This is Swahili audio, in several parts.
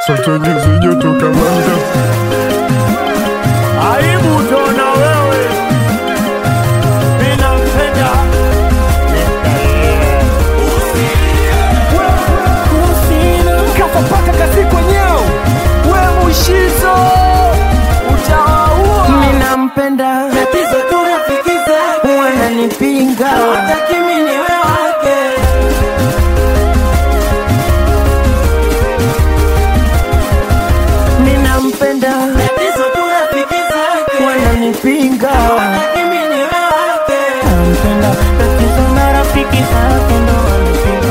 sote nyuzi joto kamanda Aibu utaona wewe, mimi nampenda kafa paka kazi kwenyewe, we mushizo utawaua. Mimi nampenda tatizo tu rafiki zake wananipinga hawataki mimi niwe wake Mimi nampenda tatizo tu rafiki zake wananipinga hawataki mimi niwe wake Nampenda tatizo na rafiki zake ndo wanipinga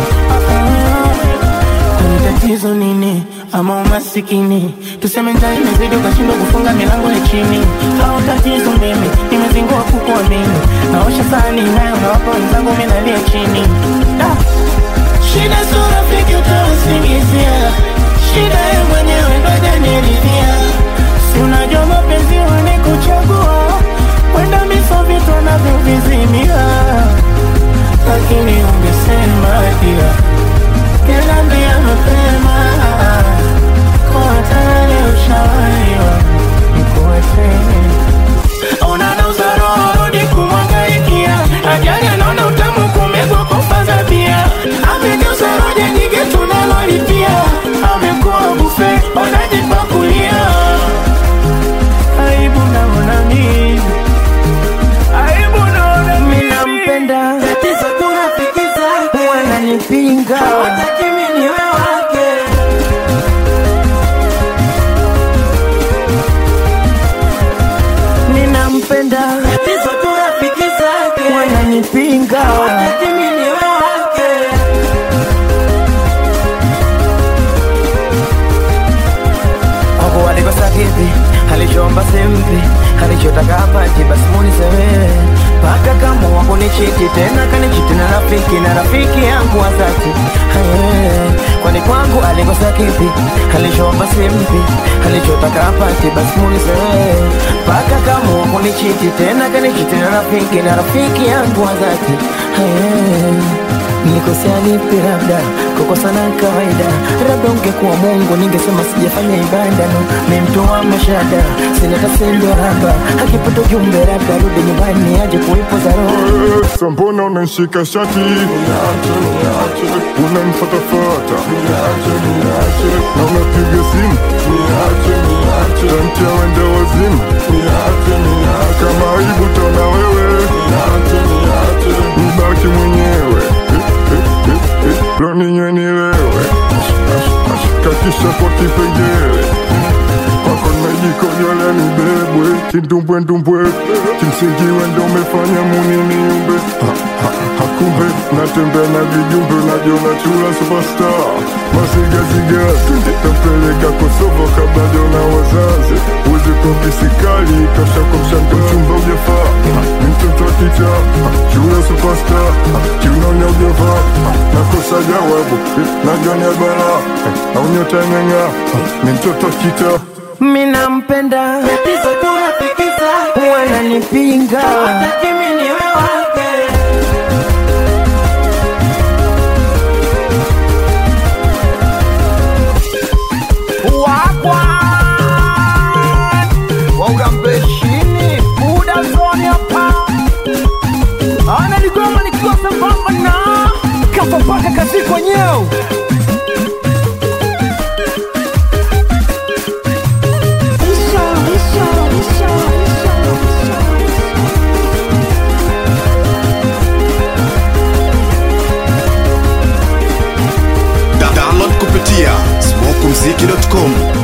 Kwani tatizo nini ama umasikini tuseme njaa imezidi ukashindwa kufunga milango ya chini au tatizo mimi nimezingua kukuamini naosha sahani nayo nawapa wenzangu mimi nalia chini da. shida sio rafiki utausingizia shida ye mwenyewe ndo hajaniridhia si unajua mapenzi wanikuchagua wenda miso vitu anavyovizimia lakini ungesema pia Kaniambia mapema kwa tayari ushawaiwa nikuache. Unanauza roho rudi kumwangaikia, ajali anaona utamu kumezwa kufaza bia. Amegeuza roja nyingi tunalolipia, amekuwa bufe unajipakulia. Aibu naona mimi Aibu naona mimi mimi nampenda, tatizo tu rafiki zake wananipinga, hawataki mimi niwe wake. Mimi nampenda, tatizo tu rafiki zake wananipinga, hawataki mimi niwe wake. Hapo alikosa kipi, alichoomba simpi, alichotaka apati, basi munisemehe. Paka kama wako ni chiti tena kanichiti na rafiki na rafiki yangu wa dhati. Aye, Kwani kwangu alikosa kipi, alichoomba simpi, alichotaka apati, basi munisemehe. Paka kama wako ni chiti tena kanichiti na rafiki na rafiki yangu wa dhati. Aye. Nikosea lipi labda kukosa na kawaida, labda ungekuwa Mungu ningesema sijafanya ibada no, ni mtu wa mashada, sina kasendo haba, akipata ujumbe labda rudi nyumbani aje kuipo za roho Eh, sa mbona unanishika shati unanifatafata na unapiga simu tantia wende wazimu kama aibu tona wewe nibaki mwenyewe loninywe nilewe kakisha kwa kipengele kwako najikojolea nibebwe kindumbwendumbwe kimsingi wendo umefanya muni niumbe Ha, ha, hakumbe natembea na vijumbe najiona chula superstar masigaziga tampeleka kosovo kabla jona wazazi uzi kopisikali tosha kwa mshando chumba ujafaa Ha, ni mtoto wa kicha Ha, chula superstar Ha, kiunaonya ujafaa Ha, nakosa jawabu najonia bala au nyota imeng'aa Ha, ni mtoto wa kita Mimi nampenda, tatizo tu rafiki zake wananipinga, hawataki mimi niwe wake. wakwa waurambeshini buda zoni hapa analigoma nikiwa sambamba na kafa mpaka kazi kwenyewe Da- download kupitia smokumziki.com